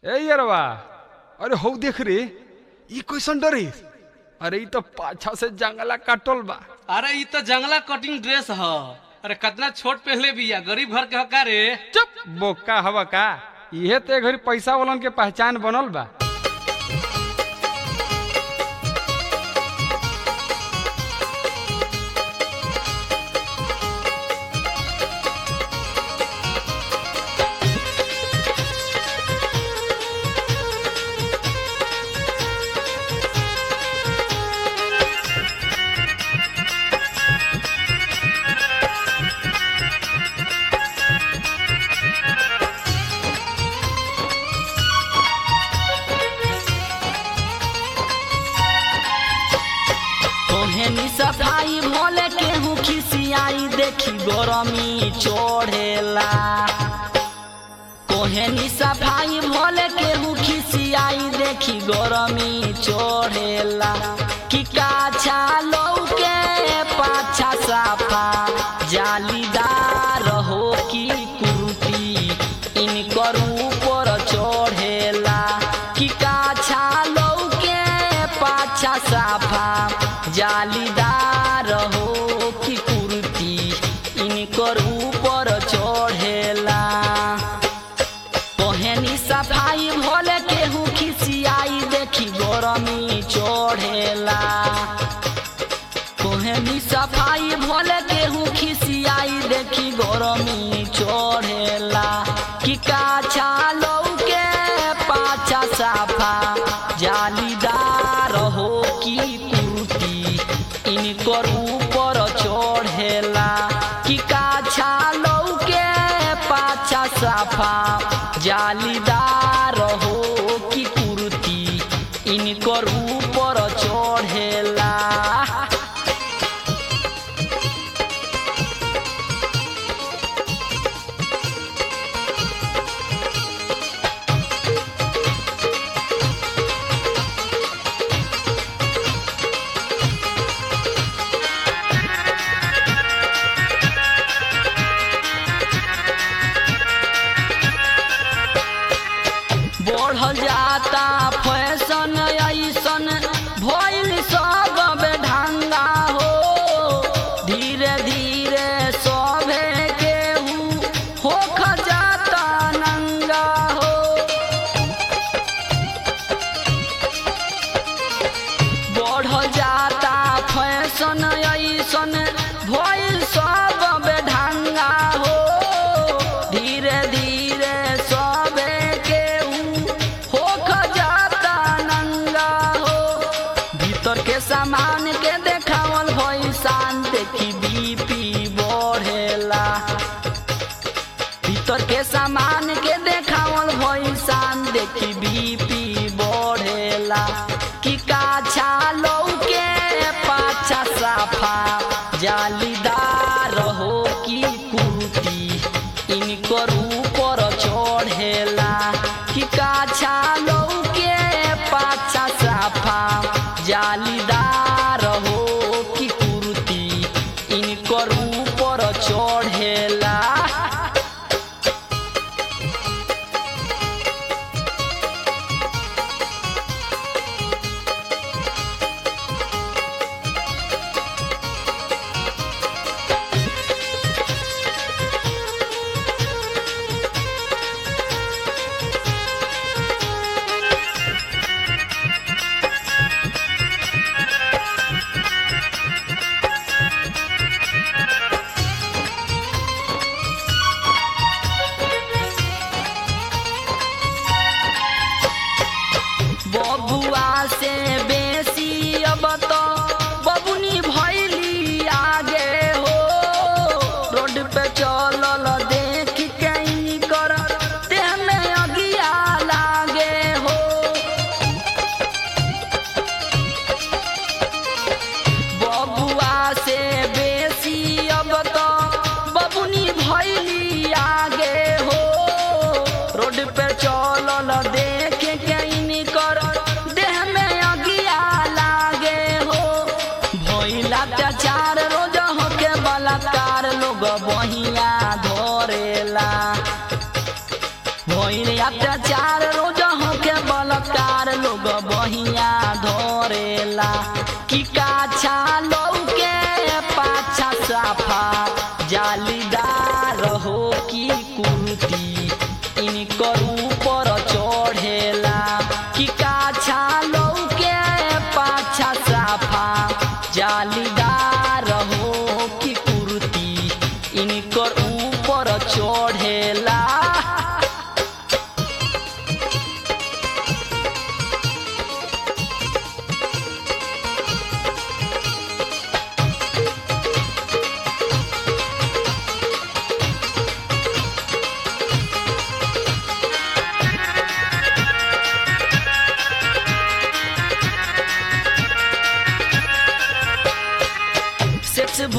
ए यरवा अरे हौ देख रे ई कैसन डरे अरे ई तो पाछा से जंगला काटल बा अरे ई तो जंगला कटिंग ड्रेस ह अरे कितना छोट पहले बिया गरीब घर के ह का रे चुप बोका हवा का इहे ते घरी पैसा वालन के पहचान बनल बा तोहेनी सफाई भोले केहू खिसियाई देखी गरमी चढ़ेला तोहेनी सफाई भोले केहू खिसियाई देखी गरमी चढ़ेला कि काछा लौके पाछा साफा जालीदार हो की कुर्ती इनकर ऊपर चढ़ेला कि काछा लौके पाछा साफा जालीदार हो कि कुर्ती इनकर ऊपर चढ़ेला तोहेनी सफाई भोले केहू खिसियाई देखी गरमी चढ़ेला तोहेनी सफाई भोले केहू खिसियाई देखी गरमी चढ़ेला कि काछा लौके पाछा साफा जालीदार हो की कुर्ती इनकर ऊपर चढ़ेला कि काछा लौके पाछा साफा जालीदार हो की कुर्ती इनकर ऊपर चढ़ेला बढ़ल जाता फैशन ऐसन भइल सब बेढंगा हो धीरे धीरे सभे केहू होख जाता नंगा हो बढ़ल जाता फैशन ऐसन भइल सब बेढंगा हो धीरे धीरे सबे केहू होख जाता नंगा हो भीतर के सामान के देखावल भई शान देखी बीपी बढ़ेला भीतर के सामान के देखावल भई शान देखी बीपी बढ़ेला कि काछा लौके पाछा साफा जालीदार हो की कुर्ती इनकर ऊपर चढ़ेला कि काछा लौके पाछा साफा जालीदार हो की कुर्ती इनकर ऊपर चढ़ेला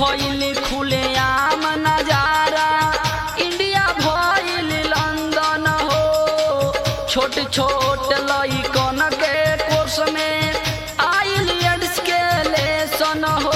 भइल खुले आम नजारा इंडिया भइल लंदन हो छोट छोट लइकन के कोर्स में आइल एड्स के लेसन हो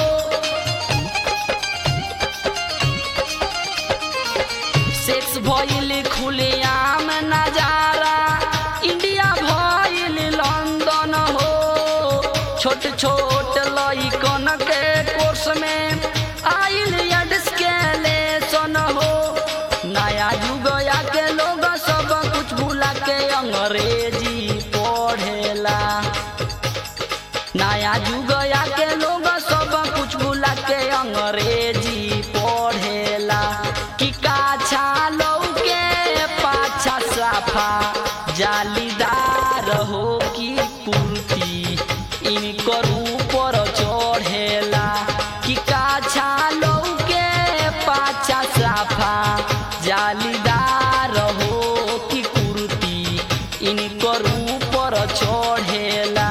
सेक्स भइल खुले आम नजारा इंडिया भइल लंदन हो छोट छोट लइकन के कोर्स में आइल एड्स के लेसन हो नया युग या के लोग सब कुछ भूला के अंग्रेजी पढ़ेला नया युग या के लोग सब कुछ भूला के अंग्रेजी पढ़ेला कि काछा लौके पाछा साफा जालीदार हो कि कुर्ती इनकर ऊपर चढ़ेला कि काछा लौके पाछा साफा जालीदार हो कि कुर्ती इनकर ऊपर चढ़ेला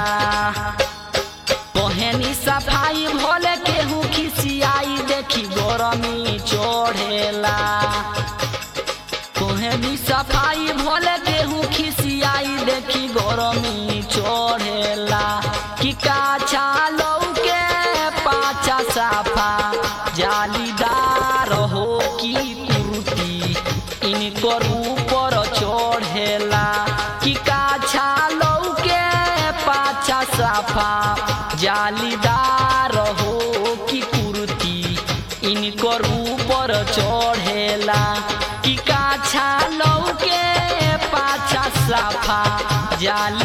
पहनी सफाई भले केहू खिसियाई देखी गरमी चढ़ेला पहनी सफाई भले केहू खिसियाई देखी गरमी चढ़ेला कि काछा लौके पाछा साफा जालीदार हो कि कुर्ती इनकर ऊपर चढ़ेला कि काछा लौके पाछा साफा जालीदार हो कि कुर्ती इनकर ऊपर चढ़ेला कि काछा लौके पाछा साफा जाली